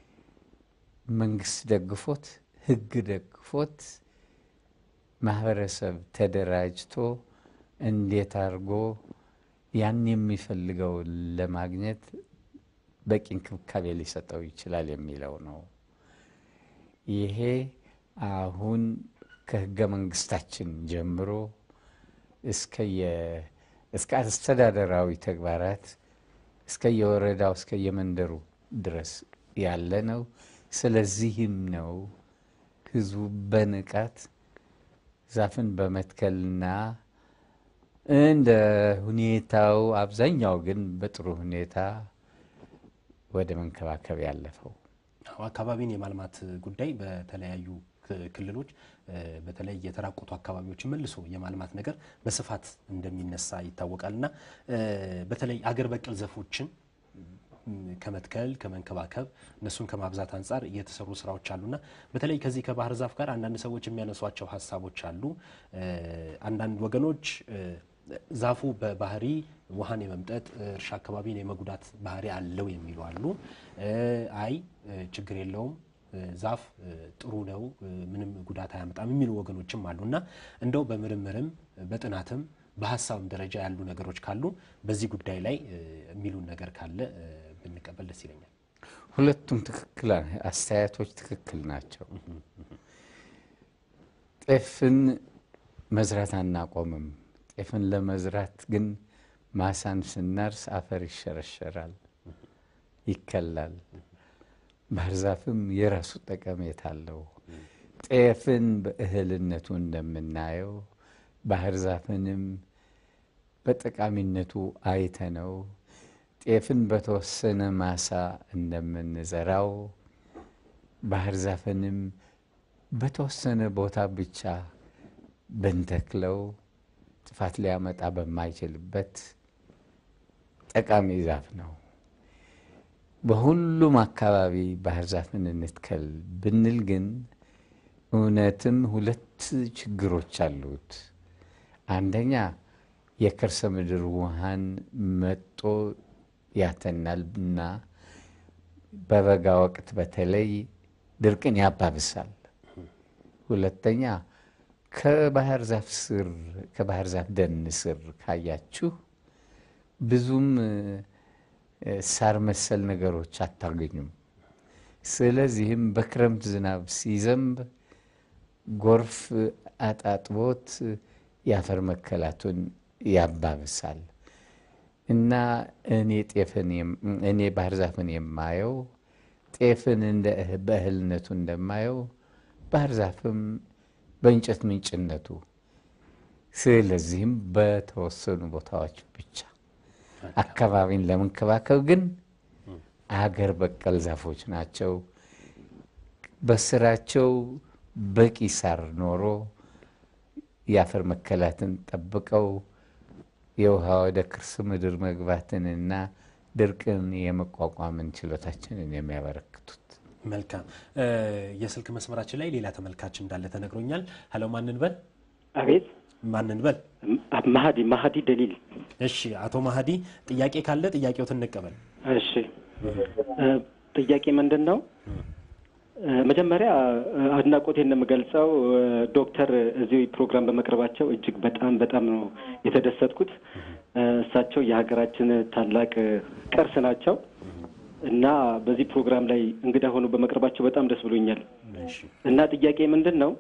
መንግስት ደግፎት ሕግ ደግፎት ማህበረሰብ ተደራጅቶ እንዴት አድርጎ ያን የሚፈልገውን ለማግኘት በቂ እንክብካቤ ሊሰጠው ይችላል የሚለው ነው። ይሄ አሁን ከህገ መንግስታችን ጀምሮ እስከ የ- እስከ አስተዳደራዊ ተግባራት እስከ የወረዳው እስከ የመንደሩ ድረስ ያለ ነው። ስለዚህም ነው ህዝቡ በንቃት ዛፍን በመትከልና እንደ ሁኔታው አብዛኛው ግን በጥሩ ሁኔታ ወደ መንከባከብ ያለፈው። አዎ፣ አካባቢን የማልማት ጉዳይ በተለያዩ ክ- ክልሎች እ፣ በተለይ የተራቆቱ አካባቢዎችን መልሶ የማልማት ነገር በስፋት እንደሚነሳ ይታወቃል እና እ፣ በተለይ አገር በቀል ዛፎችን ም፣ ከመትከል ከመንከባከብ እነሱን ከማብዛት አንጻር የተሰሩ ስራዎች አሉና በተለይ ከዚህ ከባህር ዛፍ ጋር አንዳንድ ሰዎች የሚያነሷቸው ሀሳቦች አሉ። እ፣ አንዳንድ ወገኖች እ፣ ዛፉ በባህሪ ውሃን የመምጠጥ እርሻ አካባቢን የመጉዳት ባህሪ አለው የሚሉ አሉ። እ፣ አይ እ፣ ችግር የለውም እ፣ ዛፍ እ፣ ጥሩ ነው እ፣ ምንም ጉዳት አያመጣም የሚሉ ወገኖችም አሉ እና እንደው በምርምርም በጥናትም በሀሳብም ደረጃ ያሉ ነገሮች ካሉ በዚህ ጉዳይ ላይ እ፣ የሚሉን ነገር ካለ እ፣ ብንቀበል ደስ ይለኛል። ሁለቱም ትክክል አስተያየቶች ትክክል ናቸው። ጤፍን መዝራት አናቆምም። ጤፍን ለመዝራት ግን ማሳን ስናርስ አፈር ይሸረሸራል፣ ይከላል። ባህር ዛፍም የራሱ ጠቀሜታ አለው። ጤፍን በእህልነቱ እንደምናየው ባህር ዛፍንም በጠቃሚነቱ አይተነው ጤፍን በተወሰነ ማሳ እንደምንዘራው ባህር ዛፍንም በተወሰነ ቦታ ብቻ ብንተክለው ጥፋት ሊያመጣ በማይችልበት ጠቃሚ ዛፍ ነው። በሁሉም አካባቢ ባህር ዛፍን እንትከል ብንል ግን እውነትም ሁለት ችግሮች አሉት። አንደኛ የከርሰ ምድር ውሃን መጦ ያተናል እና በበጋ ወቅት በተለይ ድርቅን ያባብሳል። ሁለተኛ ከባህር ዛፍ ስር ከባህር ዛፍ ደን ስር ካያችሁ ብዙም እ፣ ሳር መሰል ነገሮች አታገኙም። ስለዚህም በክረምት ዝናብ ሲዘንብ ጎርፍ አጣጥቦት የአፈር መከላቱን ያባብሳል እና እኔ ጤፍን የም- እኔ ባህር ዛፍን የማየው ጤፍን እንደ እህ- በእህልነቱ እንደማየው ባህር ዛፍም በእንጨት ምንጭነቱ ስለዚህም በተወሰኑ ቦታዎች ብቻ አካባቢን ለመንከባከብ ግን አገር በቀል ዛፎች ናቸው። በስራቸው በቂ ሳር ኖሮ የአፈር መከላትን ጠብቀው የውሃ ወደ ከርሰ ምድር መግባትንና ድርቅን የመቋቋምን ችሎታችንን የሚያበረክቱት መልካም እ፣ የስልክ መስመራችን ላይ ሌላ ተመልካች እንዳለ ተነግሮኛል። ሀሎ ማንን በል አቤት ማንን በል ማሀዲ ማሀዲ ደሊል እሺ አቶ ማህዲ ጥያቄ ካለ ጥያቄዎትን እንቀበል። እሺ እ፣ ጥያቄ ምንድን ነው መጀመሪያ አድናቆቴን የምገልጸው ዶክተር እዚህ ፕሮግራም በመቅረባቸው እጅግ በጣም በጣም ነው የተደሰትኩት። እሳቸው የሀገራችን ታላቅ ቅርስ ናቸው እና በዚህ ፕሮግራም ላይ እንግዳ ሆኖ በመቅረባቸው በጣም ደስ ብሎኛል። እሺ፣ እና ጥያቄ ምንድን ነው?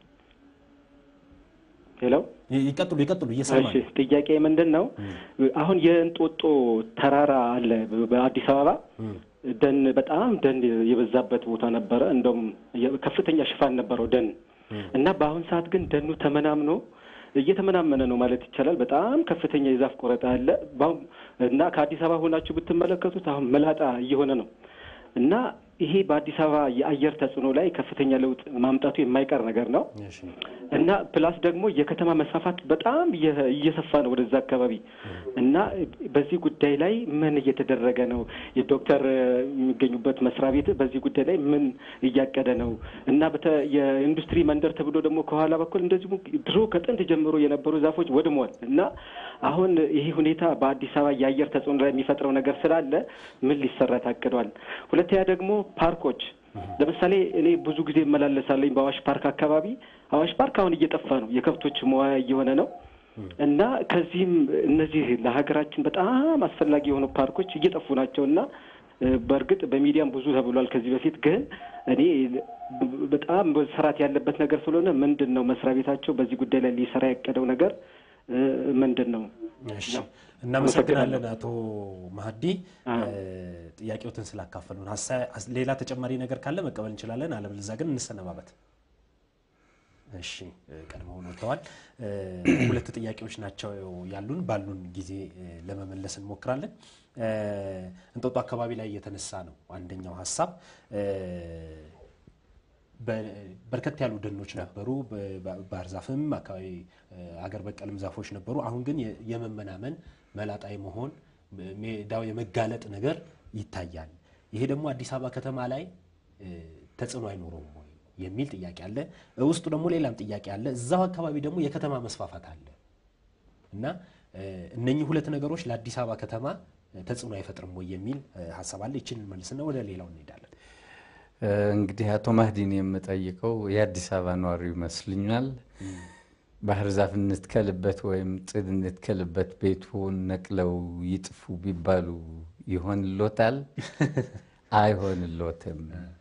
ሄሎ ይቀጥሉ ይቀጥሉ፣ እየሰማ እሺ ጥያቄ ምንድን ነው? አሁን የእንጦጦ ተራራ አለ በአዲስ አበባ ደን በጣም ደን የበዛበት ቦታ ነበረ። እንደውም የ- ከፍተኛ ሽፋን ነበረው ደን እና በአሁን ሰዓት ግን ደኑ ተመናምኖ እየተመናመነ ነው ማለት ይቻላል። በጣም ከፍተኛ የዛፍ ቆረጣ አለ በአሁን እና ከአዲስ አበባ ሆናችሁ ብትመለከቱት አሁን መላጣ እየሆነ ነው እና ይሄ በአዲስ አበባ የአየር ተጽዕኖ ላይ ከፍተኛ ለውጥ ማምጣቱ የማይቀር ነገር ነው። እሺ፣ እና ፕላስ ደግሞ የከተማ መስፋፋት በጣም እየ- እየሰፋ ነው ወደዛ አካባቢ እና በዚህ ጉዳይ ላይ ምን እየተደረገ ነው? የዶክተር የሚገኙበት መስሪያ ቤት በዚህ ጉዳይ ላይ ምን እያቀደ ነው? እና በተ- የኢንዱስትሪ መንደር ተብሎ ደግሞ ከኋላ በኩል እንደዚሁ ድሮ ከጥንት ጀምሮ የነበሩ ዛፎች ወድመዋል እና አሁን ይሄ ሁኔታ በአዲስ አበባ የአየር ተጽዕኖ ላይ የሚፈጥረው ነገር ስላለ ምን ሊሰራ ታቅዷል? ሁለተኛ ደግሞ ፓርኮች ለምሳሌ እኔ ብዙ ጊዜ እመላለሳለኝ በአዋሽ ፓርክ አካባቢ። አዋሽ ፓርክ አሁን እየጠፋ ነው፣ የከብቶች መዋያ እየሆነ ነው እና ከዚህም እነዚህ ለሀገራችን በጣም አስፈላጊ የሆኑ ፓርኮች እየጠፉ ናቸው እና እ፣ በእርግጥ በሚዲያም ብዙ ተብሏል ከዚህ በፊት ግን እኔ ብ- በጣም መሰራት ያለበት ነገር ስለሆነ ምንድን ነው መስሪያ ቤታቸው በዚህ ጉዳይ ላይ ሊሰራ ያቀደው ነገር እ፣ ምንድን ነው? እሺ እናመሰግናለን አቶ ማህዲ ጥያቄዎትን ስላካፈሉን። ሀሳ- ሌላ ተጨማሪ ነገር ካለ መቀበል እንችላለን፣ አለበለዚያ ግን እንሰነባበት። እሺ ቀድመው ወጥተዋል። ሁለት ጥያቄዎች ናቸው ያሉን። ባሉን ጊዜ ለመመለስ እንሞክራለን። እንጦጦ አካባቢ ላይ የተነሳ ነው አንደኛው ሀሳብ በርከት ያሉ ደኖች ነበሩ። ባህር ዛፍም አካባቢ አገር በቀልም ዛፎች ነበሩ። አሁን ግን የመመናመን መላጣይ መሆን ሜዳው የመጋለጥ ነገር ይታያል። ይሄ ደግሞ አዲስ አበባ ከተማ ላይ ተጽዕኖ አይኖረውም ወይ የሚል ጥያቄ አለ። ውስጡ ደግሞ ሌላም ጥያቄ አለ። እዛው አካባቢ ደግሞ የከተማ መስፋፋት አለ እና እነኚህ ሁለት ነገሮች ለአዲስ አበባ ከተማ ተጽዕኖ አይፈጥርም ወይ የሚል ሀሳብ አለ። ይችን መልስና ወደ ሌላው እንሄዳለን። እንግዲህ አቶ ማህዲን የምጠይቀው የአዲስ አበባ ነዋሪ ይመስልኛል። ባህር ዛፍ እንትከልበት ወይም ጥድ እንትከልበት ቤቱን ነቅለው ይጥፉ ቢባሉ ይሆንሎታል? አይሆንሎትም።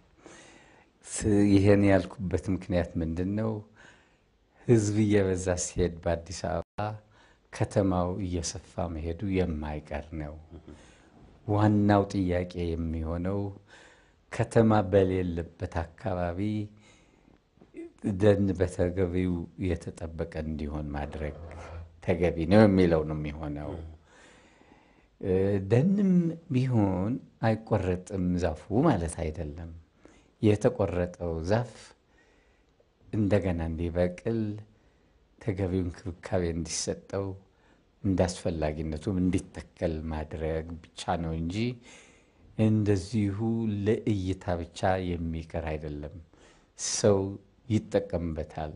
ይህን ያልኩበት ምክንያት ምንድን ነው? ህዝብ እየበዛ ሲሄድ በአዲስ አበባ ከተማው እየሰፋ መሄዱ የማይቀር ነው። ዋናው ጥያቄ የሚሆነው ከተማ በሌለበት አካባቢ ደን በተገቢው የተጠበቀ እንዲሆን ማድረግ ተገቢ ነው የሚለው ነው የሚሆነው። ደንም ቢሆን አይቆረጥም ዛፉ ማለት አይደለም። የተቆረጠው ዛፍ እንደገና እንዲበቅል ተገቢው እንክብካቤ እንዲሰጠው እንደ አስፈላጊነቱም እንዲተከል ማድረግ ብቻ ነው እንጂ እንደዚሁ ለእይታ ብቻ የሚቀር አይደለም። ሰው ይጠቀምበታል።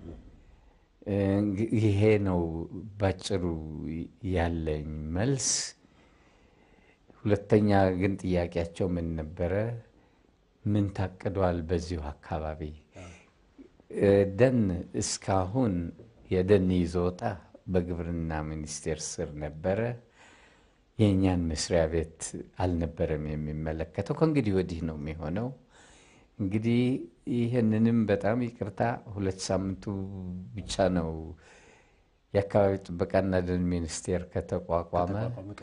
ይሄ ነው ባጭሩ ያለኝ መልስ። ሁለተኛ ግን ጥያቄያቸው ምን ነበረ? ምን ታቅዷል በዚሁ አካባቢ? ደን እስካሁን የደን ይዞታ በግብርና ሚኒስቴር ስር ነበረ። የእኛን መስሪያ ቤት አልነበረም የሚመለከተው። ከእንግዲህ ወዲህ ነው የሚሆነው። እንግዲህ ይህንንም በጣም ይቅርታ ሁለት ሳምንቱ ብቻ ነው የአካባቢ ጥበቃና ደን ሚኒስቴር ከተቋቋመ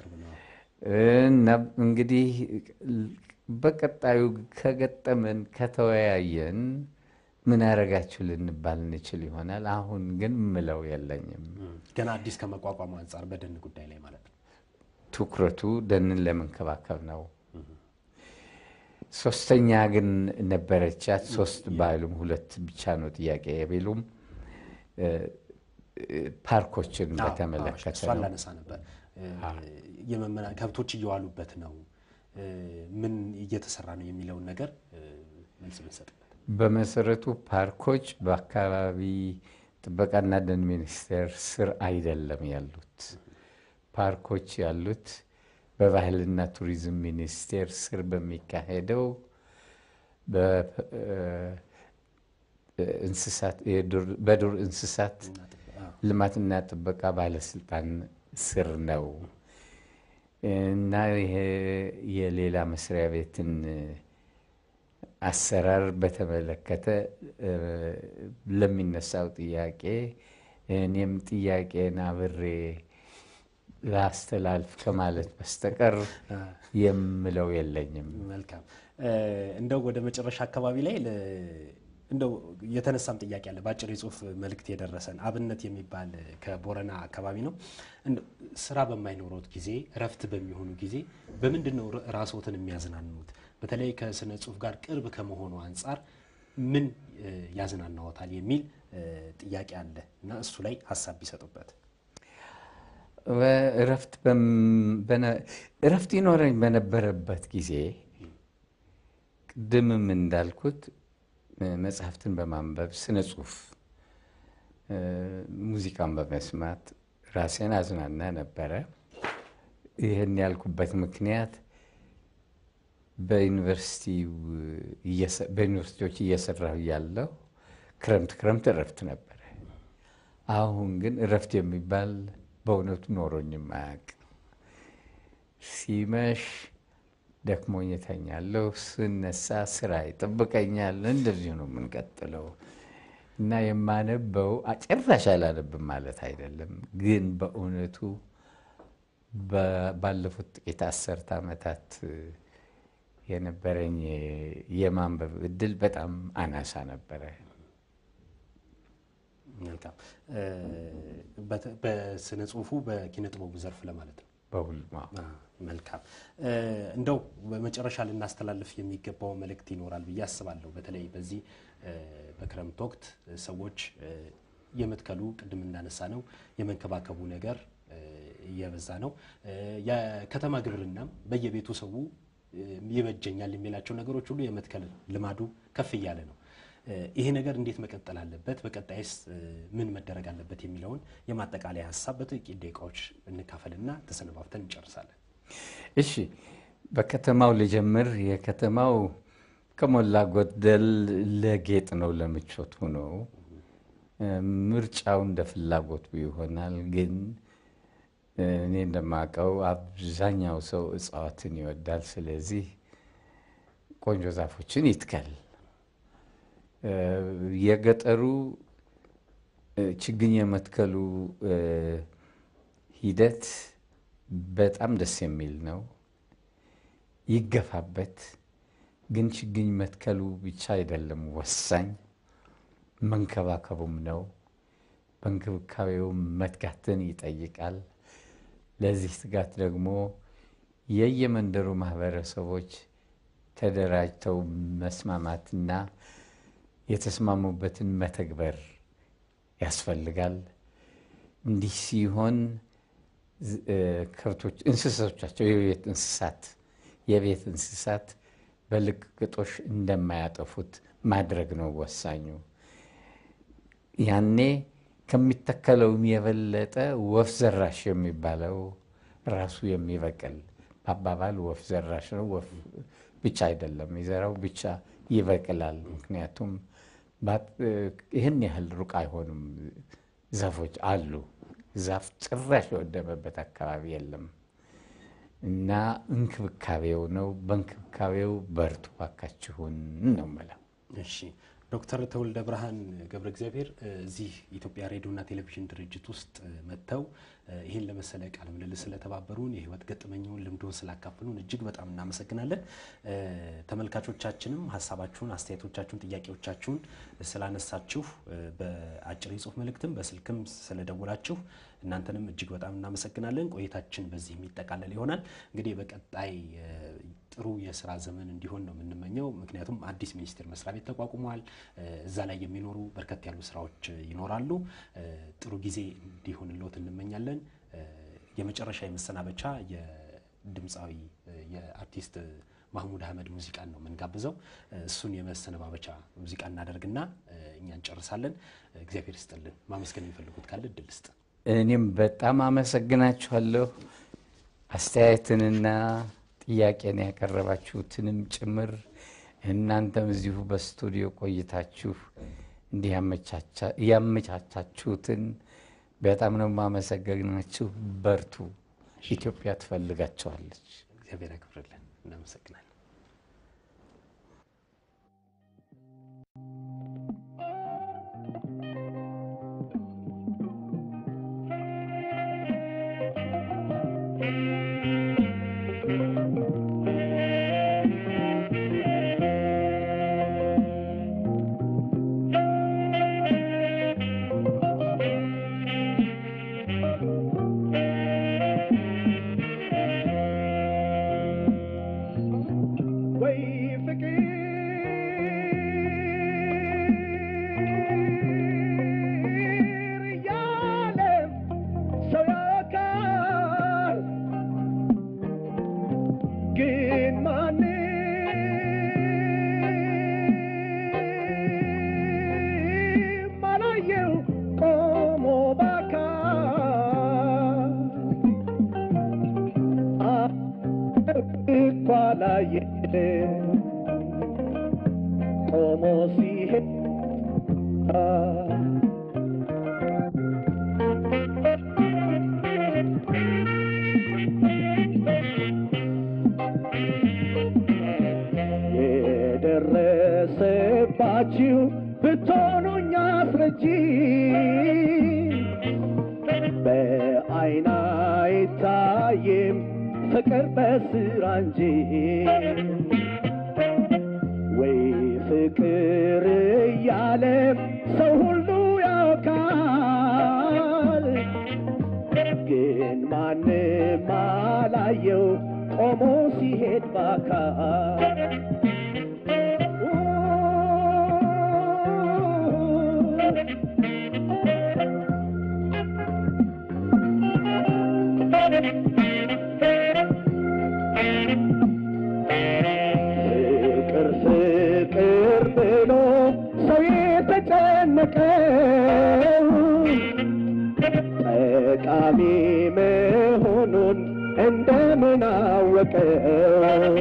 እና እንግዲህ በቀጣዩ ከገጠመን ከተወያየን ምን ያደረጋችሁ ልንባል እንችል ይሆናል። አሁን ግን ምለው የለኝም። ገና አዲስ ከመቋቋሙ አንጻር በደን ጉዳይ ላይ ማለት ነው። ትኩረቱ ደንን ለመንከባከብ ነው። ሶስተኛ ግን ነበረቻት። ሶስት ባይሉም ሁለት ብቻ ነው ጥያቄ ቢሉም ፓርኮችን በተመለከተ እሷን ነው። ላነሳ ነበር። የመመና ከብቶች እየዋሉበት ነው፣ ምን እየተሰራ ነው የሚለውን ነገር መልስ ብንሰጥበት። በመሰረቱ ፓርኮች በአካባቢ ጥበቃና ደን ሚኒስቴር ስር አይደለም ያሉት። ፓርኮች ያሉት በባህልና ቱሪዝም ሚኒስቴር ስር በሚካሄደው በዱር እንስሳት ልማትና ጥበቃ ባለስልጣን ስር ነው እና ይሄ የሌላ መስሪያ ቤትን አሰራር በተመለከተ ለሚነሳው ጥያቄ እኔም ጥያቄን አብሬ ላስተላልፍ ከማለት በስተቀር የምለው የለኝም። መልካም እንደው ወደ መጨረሻ አካባቢ ላይ እንደው የተነሳም ጥያቄ አለ። በአጭር የጽሁፍ መልእክት የደረሰን አብነት የሚባል ከቦረና አካባቢ ነው። ስራ በማይኖሮት ጊዜ እረፍት በሚሆኑ ጊዜ በምንድን ነው ራስዎትን የሚያዝናኑት? በተለይ ከስነ ጽሁፍ ጋር ቅርብ ከመሆኑ አንጻር ምን ያዝናናዎታል የሚል ጥያቄ አለ እና እሱ ላይ ሀሳብ ቢሰጡበት። እረፍት ይኖረኝ በነበረበት ጊዜ ቅድምም እንዳልኩት መጽሐፍትን በማንበብ ስነ ጽሁፍ፣ ሙዚቃን በመስማት ራሴን አዝናና ነበረ። ይህን ያልኩበት ምክንያት በዩኒቨርሲቲዎች እየሰራሁ እያለሁ ክረምት ክረምት እረፍት ነበረ። አሁን ግን እረፍት የሚባል በእውነቱ ኖሮኝም አያውቅም። ሲመሽ ደክሞኝ እተኛለሁ፣ ስነሳ ስራ ይጠብቀኛል። እንደዚሁ ነው የምንቀጥለው እና የማነበው ጭራሽ አላነብም ማለት አይደለም፣ ግን በእውነቱ ባለፉት ጥቂት አስርት ዓመታት የነበረኝ የማንበብ እድል በጣም አናሳ ነበረ። መልካም በስነ ጽሁፉ በኪነ ጥበቡ ዘርፍ ለማለት ነው። በሁሉም መልካም እንደው በመጨረሻ ልናስተላልፍ የሚገባው መልእክት ይኖራል ብዬ አስባለሁ። በተለይ በዚህ በክረምት ወቅት ሰዎች የመትከሉ ቅድም እንዳነሳ ነው የመንከባከቡ ነገር እየበዛ ነው። የከተማ ግብርናም በየቤቱ ሰው ይበጀኛል የሚላቸው ነገሮች ሁሉ የመትከል ልማዱ ከፍ እያለ ነው። ይሄ ነገር እንዴት መቀጠል አለበት? በቀጣይስ ምን መደረግ አለበት? የሚለውን የማጠቃለያ ሀሳብ በጥቂት ደቂቃዎች እንካፈልና ተሰነባብተን እንጨርሳለን። እሺ፣ በከተማው ልጀምር። የከተማው ከሞላ ጎደል ለጌጥ ነው፣ ለምቾት ነው። ምርጫው እንደ ፍላጎቱ ይሆናል። ግን እኔ እንደማውቀው አብዛኛው ሰው እጽዋትን ይወዳል። ስለዚህ ቆንጆ ዛፎችን ይትከል። የገጠሩ ችግኝ የመትከሉ ሂደት በጣም ደስ የሚል ነው። ይገፋበት። ግን ችግኝ መትከሉ ብቻ አይደለም ወሳኝ፣ መንከባከቡም ነው። በእንክብካቤው መትጋትን ይጠይቃል። ለዚህ ትጋት ደግሞ የየመንደሩ ማህበረሰቦች ተደራጅተው መስማማትና የተስማሙበትን መተግበር ያስፈልጋል። እንዲህ ሲሆን ከብቶች፣ እንስሳቶቻቸው የቤት እንስሳት የቤት እንስሳት በልቅቅጦሽ እንደማያጠፉት ማድረግ ነው ወሳኙ። ያኔ ከሚተከለውም የበለጠ ወፍ ዘራሽ የሚባለው ራሱ የሚበቅል በአባባል ወፍ ዘራሽ ነው። ወፍ ብቻ አይደለም የሚዘራው ብቻ ይበቅላል። ምክንያቱም ይህን ያህል ሩቅ አይሆኑም። ዛፎች አሉ። ዛፍ ጭራሽ የወደመበት አካባቢ የለም እና እንክብካቤው ነው። በእንክብካቤው በርቱ ባካችሁን ነው የምለው። እሺ ዶክተር ተወልደ ብርሃን ገብረ እግዚአብሔር እዚህ ኢትዮጵያ ሬዲዮና ቴሌቪዥን ድርጅት ውስጥ መጥተው ይህን ለመሰለ ቃለ ምልልስ ስለተባበሩን የህይወት ገጠመኝውን ልምዶን ስላካፍሉን እጅግ በጣም እናመሰግናለን። ተመልካቾቻችንም ሀሳባችሁን፣ አስተያየቶቻችሁን፣ ጥያቄዎቻችሁን ስላነሳችሁ በአጭር የጽሁፍ መልእክትም በስልክም ስለደወላችሁ እናንተንም እጅግ በጣም እናመሰግናለን። ቆይታችን በዚህ የሚጠቃለል ይሆናል። እንግዲህ በቀጣይ ጥሩ የስራ ዘመን እንዲሆን ነው የምንመኘው። ምክንያቱም አዲስ ሚኒስቴር መስሪያ ቤት ተቋቁሟል። እዛ ላይ የሚኖሩ በርከት ያሉ ስራዎች ይኖራሉ። ጥሩ ጊዜ እንዲሆንልዎት እንመኛለን። የመጨረሻ የመሰናበቻ የድምፃዊ የአርቲስት ማህሙድ አህመድ ሙዚቃን ነው የምንጋብዘው። እሱን የመሰነባበቻ ሙዚቃ እናደርግና እኛ እንጨርሳለን። እግዚአብሔር ይስጥልን። ማመስገን የሚፈልጉት ካለ እድል ስጥ። እኔም በጣም አመሰግናችኋለሁ። አስተያየትንና ጥያቄን ያቀረባችሁትንም ጭምር እናንተም እዚሁ በስቱዲዮ ቆይታችሁ እንዲህ ያመቻቻችሁትን በጣም ነው የማመሰግናችሁ። በርቱ። ኢትዮጵያ ትፈልጋቸዋለች። እግዚአብሔር ያክብርልን። እናመሰግናለን። ወይ ፍቅር እያለ ሰው ያውቃል፣ ግን ማንም አላየው ቆሞ በአካል እኳ ላየ ቆሞ ሲሄድ የደረሰባችሁ ብትሆኑኝ አስረጂ በአይን አይታይም ፍቅር በስራ እንጂ ወይ ፍቅር እያለ ሰው ሁሉ ያውቃል፣ ግን ማንም አላየው ቆሞ ሲሄድ ባካል ፍቅር ፍቅር ብሎ ሰው የተጨነቀው ጠቃሚ መሆኑን እንደምን አወቀው?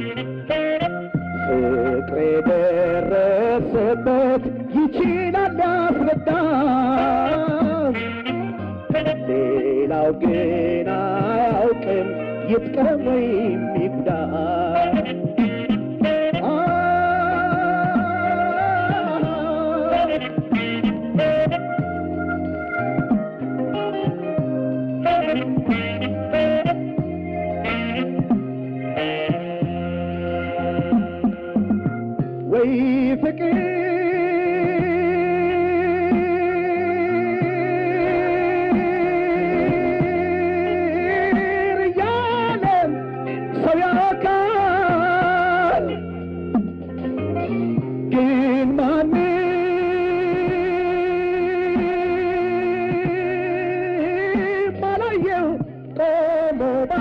ፍቅር የደረሰበት ይችላል ያስረዳም፣ ሌላው ግን አያውቅም ይጥቀም ወይም ይጉዳ። ወይ ፍቅር እያለ ሰው ያውቃል፣ ግን ማንም አላየው ቆሞ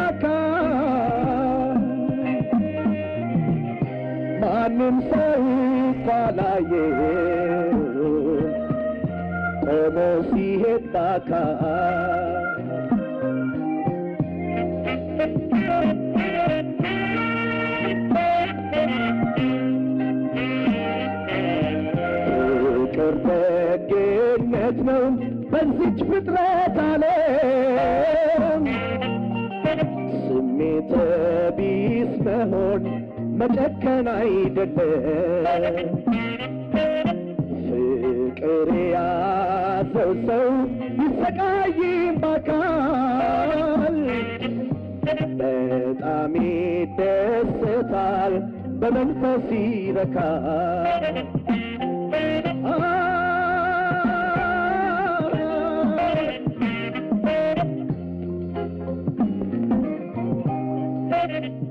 በአካል ማንም ሰው እኮ አላየው ቆሞ ሲሄድ በአካል ፍቅር ደግነት ነው በዚች ፍጥረት ዓለም ስሜተ ቢስ መሆን መጨከን አይደለም። ፍቅር የያዘው ሰው ይሰቃይም በአካል በጣም ይደሰታል፣ በመንፈስ ይረካል። አ